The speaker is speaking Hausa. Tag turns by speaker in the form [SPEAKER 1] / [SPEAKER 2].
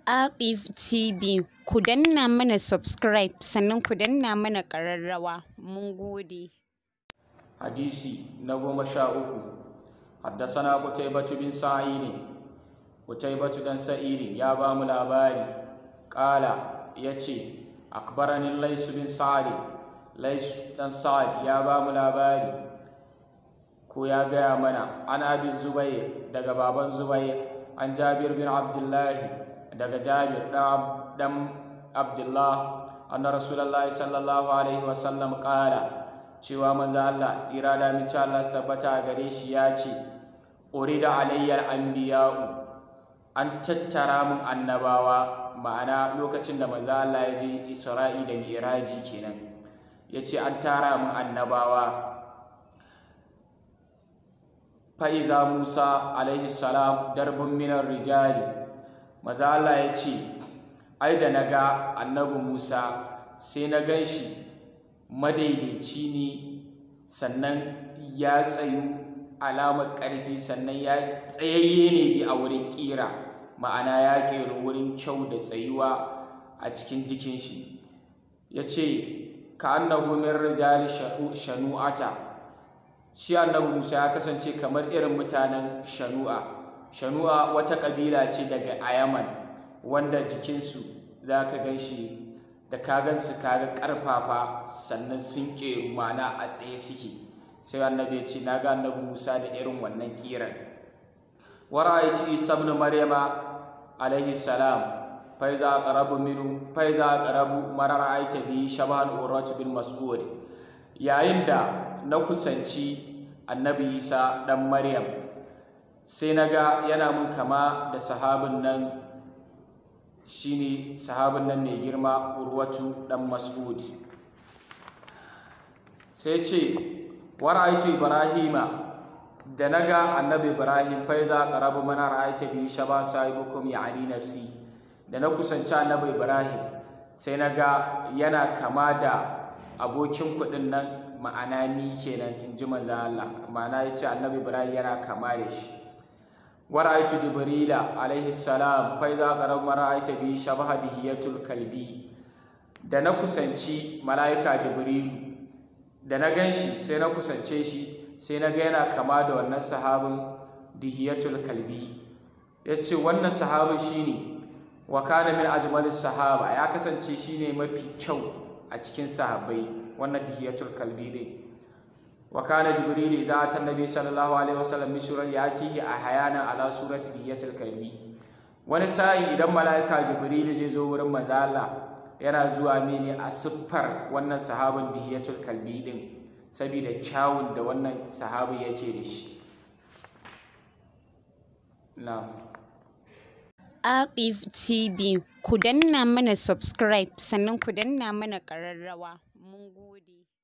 [SPEAKER 1] Aqif TV ku danna mana subscribe sannan ku danna mana ƙararrawa mun gode.
[SPEAKER 2] hadisi na goma sha uku haddasana kutaibatu bin sa'idin kutaibatu dan sa'idin ya ba mu labari ƙala ya ce akbaranin laisu bin sa'adin laisu dan sa'ad ya ba mu labari ko ya gaya mana an abi zubair daga baban zubair an jabir bin abdullahi daga jabir dan abdullah anna rasulullahi sallallahu alaihi wasallam ƙala cewa manzo Allah tsira da mace Allah su tabbata gare shi ya ce urida alayyar anbiya'u an tattara mun annabawa ma'ana lokacin da manzo Allah ya je Isra'i da Mi'raji kenan yace an tara mun annabawa fa'iza Musa alaihi salam darbun minar rijali manzo Allah ya ce ai da naga annabi Musa sai na gan shi madaidaici ne sannan ya tsayu alamar ƙarfi sannan ya tsayayye ne di a wurin ƙira ma'ana ya ƙera wurin kyau da tsayuwa a cikin jikin shi ya ce ka annahu min rijali shanu'ata shi annabi musa ya kasance kamar irin mutanen shanu'a shanu'a wata ƙabila ce daga ayaman wanda jikinsu za ka gan shi da ka gansu kaga karfafa sannan sun ƙeru mana a tsaye suke sai annabi ya ce na ga annabi musa da irin wannan kiran wa ra'aytu isa ibn maryama alaihi salam fa iza aqrabu minhu fa iza aqrabu mara ra'ayta bi shabahan urwat bin mas'ud yayin da na kusanci annabi isa dan maryam sai naga yana mun kama da sahabin nan shine sahabin nan mai girma urwatu dan mas'ud sai ce wa ra'aytu ibrahima da naga annabi ibrahim fa iza qarabu mana ra'ayta bi shaban sahibukum ya'ani nafsi da na kusanci annabi ibrahim sai naga yana kama da abokin kuɗin nan ma'ana ni kenan in ji manzo Allah ma'ana yace annabi ibrahim yana kama da shi ورأيت جبريل عليه السلام فإذا قرب ما رأيت بي شبه دهية الكلبي da na kusanci mala'ika jibrilu da na gan shi sai na kusance shi sai na ga yana kama da wannan sahabin dihiyatul kalbi ya ce wannan sahabin shine wa kana min ajmalis sahaba ya kasance shine mafi kyau a cikin sahabbai wannan dihiyatul kalbi din wa kana jibril idza ata annabi sallallahu alaihi wasallam bi surati yatihi ahyana ala surati diyatil kalbi wani sa'i idan malaika jibril zai zo wurin manzo Allah yana zuwa mene a siffar wannan sahabin diyatul kalbi din saboda kyawun da wannan sahabi yake da shi na'am
[SPEAKER 1] Aqif TV ku danna mana subscribe sannan ku danna mana ƙararrawa mun gode.